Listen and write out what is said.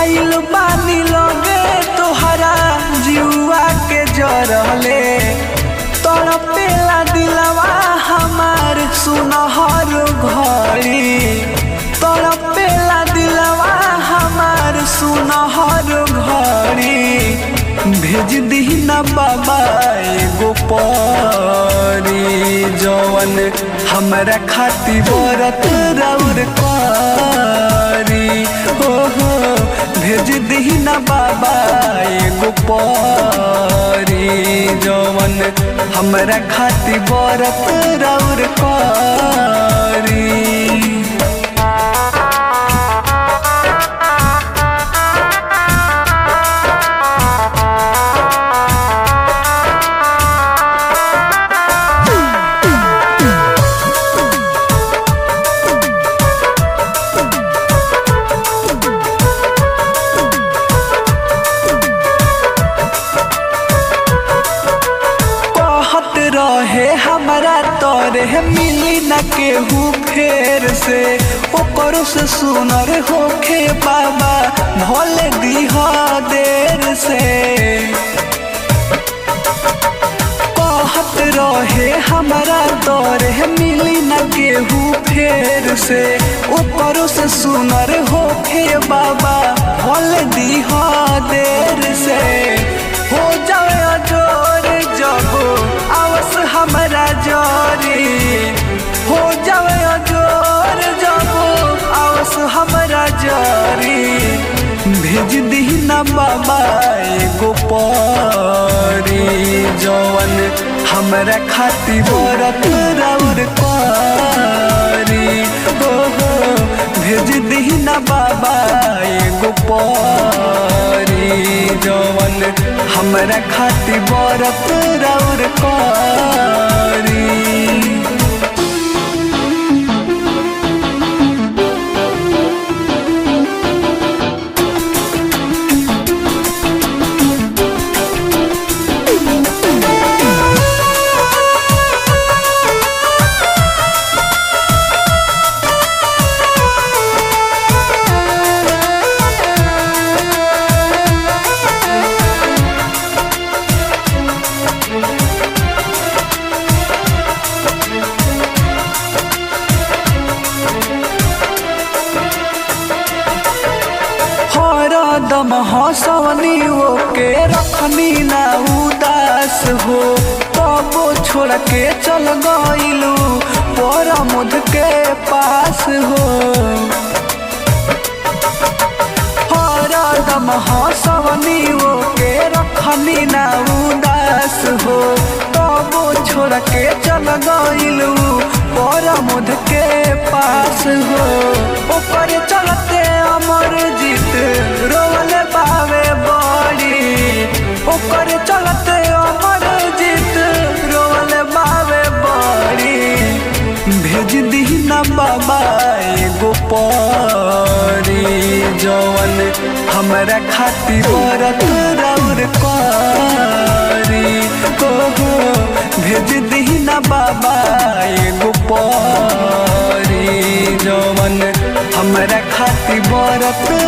आइल बानी लगे तोहरा जुआ के जरले तड़पेला दिलवा हमार सुनहर घड़ी तड़पेला दिलवा हमार सुनहर घड़ी भेज दी ना बाबा एगो परी जवन हमरा खाती बरत रौर करी हो हो भेज दी ना बाबा एगो परी जवन हमरा खाती बरत रौर करी कहत रहे हमरा तोरे मिली न केहू फेर से ओकर से सुनर होखे बाबा भले दीह देर से कहत रहे हमरा तोरे मिली न केहू फेर से ओकर से सुनर होखे बाबा भले दीह देर से हो जाए अजोर जब आवस हमरा जोरी हो जाए अजोर जब आवस हमरा जोरी भेज दी ना बाबा एगो परी जवन हमरा खाती बरत रौर करी हो हो भेज दी ना बाबा एगो परी जवन हमरा खाती बरत रौर करी हरदम हंसवनी ओके रखनी ना उदास हो तबो छोड़ के चल गइलू परमुद के पास हो हरदम हंसवनी ओके रखनी ना उदास हो तबो छोड़ के चल गइलू परमुद के पास हो ऊपर चलते अमर जीत रोवल पावे बड़ी ऊपर चलते अमर जीत रोवल पावे बड़ी भेज दी ना बाबा एगो परी जवन हमरा खाती बरत रौर करी हो हो भेज दी ना बाबा एगो परी जवन हमरा खाती बरत